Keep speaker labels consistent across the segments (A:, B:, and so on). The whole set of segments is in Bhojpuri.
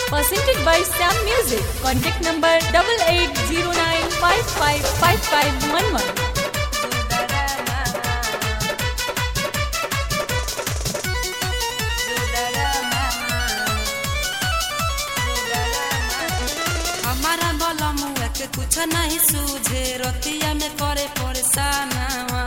A: presented by Sam Music. Contact number double eight zero nine five five five five one one.
B: हमारा बोला मुआ के कुछ नहीं सूझे रतिया में करे परेशानवा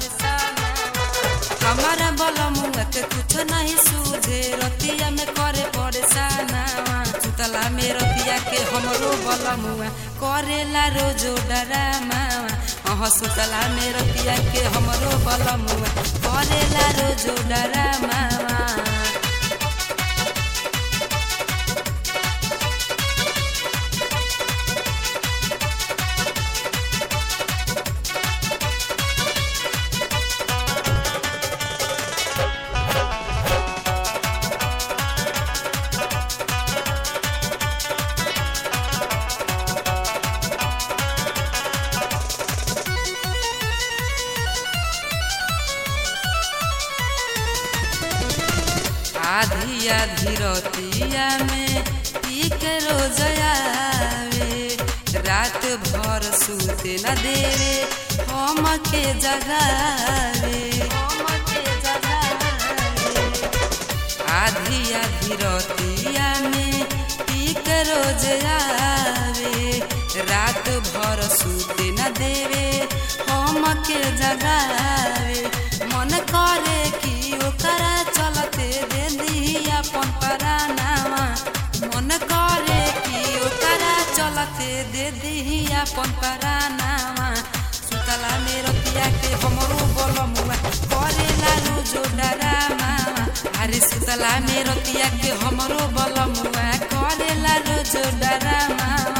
B: हमारा बोला मुआ के कुछ नहीं सूझे रतिया में करे परेशानवा सुतला में रतिया के हमरो बोला मुआ करेला रोजो डरामावा अह सुतला में रतिया के हमरो बोला मुआ करेला रोजो डरामावा आधी आधी रतिया में पी के रोज आवे रात भर सूते न देवे हम के जगावे आधी आधी रतिया में पी के रोज आवे रात भर सूते न देवे हम के जगावे मन करे कि ओकरा चलते दे दी अपन परानावा मन करे कि ओकरा चलते दे दी अपन परानावा सुतला में रतिया के हमरो बोलमुआ करेला रोजो डरामावा अरे सुतला में रतिया के हमरो बोलमुआ करेला रोजो डरामावा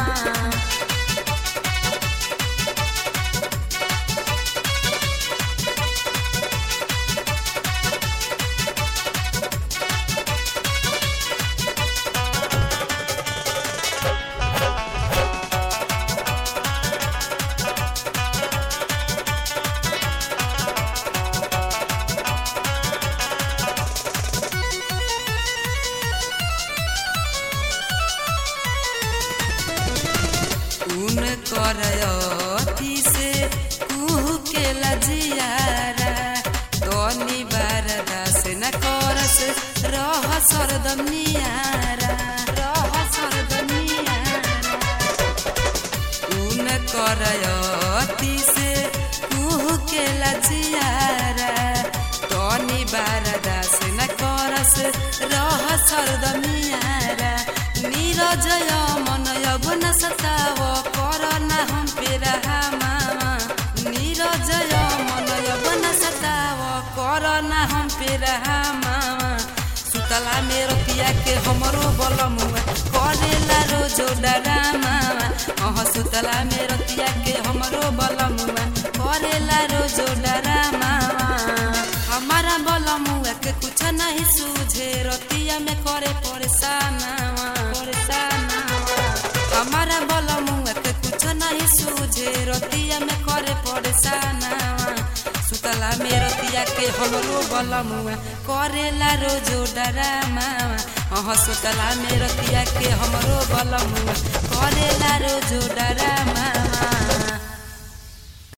B: उन करती से कुह के लजियारा तनी बार दास न करस रह सरदम नियारा रह सरदम नियारा उन करती से कुह के लजियारा तनी बार दास न करस रह सरदम नियारा नीरजय मन यवन सताव कर ना हम पे रहा मामा नीरजय मन यवन सताव कर ना हम पे रहा मामा सुतला में रतिया के हमरो बलमुआ करेला रोजो डरा मामा अह सुतला में रतिया के हमरो बलमुआ करेला रोजो डरा मामा हमारा बलमुआ के कुछ नहीं सूझे रतिया में करे परेशानवा परेशानवा हमारा बलमुआ के कुछ नहीं सूझे रतिया में करे परेशानवा सुतला में रतिया के हमरो बलमुआ करेला रोजो डरामावा अह सुतला में रतिया के हमरो बलमुआ करेला रोजो डरामावा